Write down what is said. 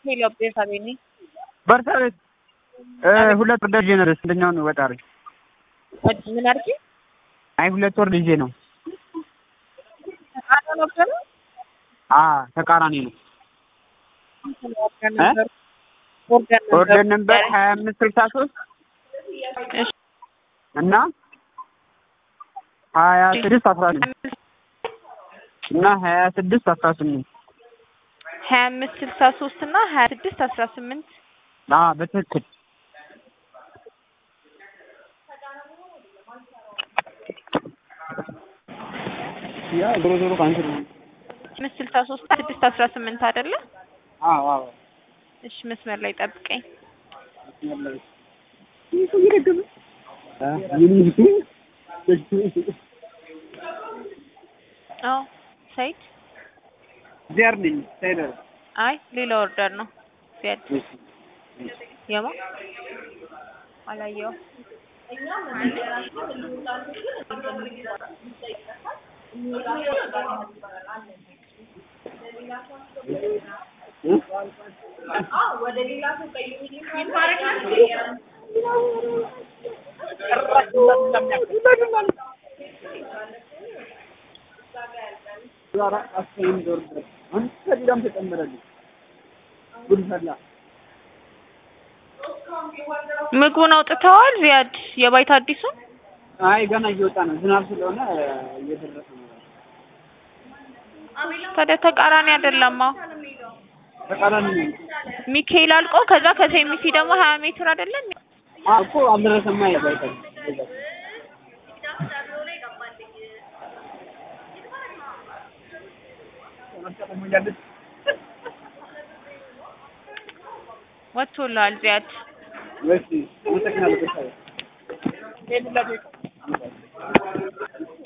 ሄሎ ቤርሳቤ ነኝ። በርሳቤት ሁለት ወር ልጄ ነው። ስንተኛውን ወጣ አድርጊ። ምን አድርጊ? አይ ሁለት ወር ልጄ ነው። ተቃራኒ ነበር ነው? አ ተቃራኒ ነው። ኦርደር ነበር ኦርደር ኦርደር ነበር ሀያ አምስት ስልሳ ሶስት እሺ እና ሀያ ስድስት አስራ ስምንት እና ሀያ ስድስት አስራ ስምንት ሀያ አምስት ስልሳ ሶስት እና ሀያ ስድስት አስራ ስምንት አ በትክክል ያ ዞሮ ዞሮ ካንስል ነው። አምስት ስልሳ ሶስት ስድስት አስራ ስምንት አይደለ? አዎ አዎ እሺ መስመር ላይ ጠብቀኝ። አዎ ሰይድ ዚያር ነኝ ሳይደር አይ ሌላ ኦርደር ነው። ዚያድ የማ አላየው ምግቡን አውጥተዋል። ዚያድ የባይት አዲሱን አይ ገና እየወጣ ነው። ዝናብ ስለሆነ እየደረሰ ነው። ታዲያ ተቃራኒ አይደለማ። ተቃራኒ ነው ሚካኤል አልቆ ከዛ ከሴሚሲ ደግሞ ሀያ ሜትር አይደለም አ እኮ አልደረሰማ ይባይታ ወጥቶልሃል ዚያድ። እሺ አመሰግናለሁ።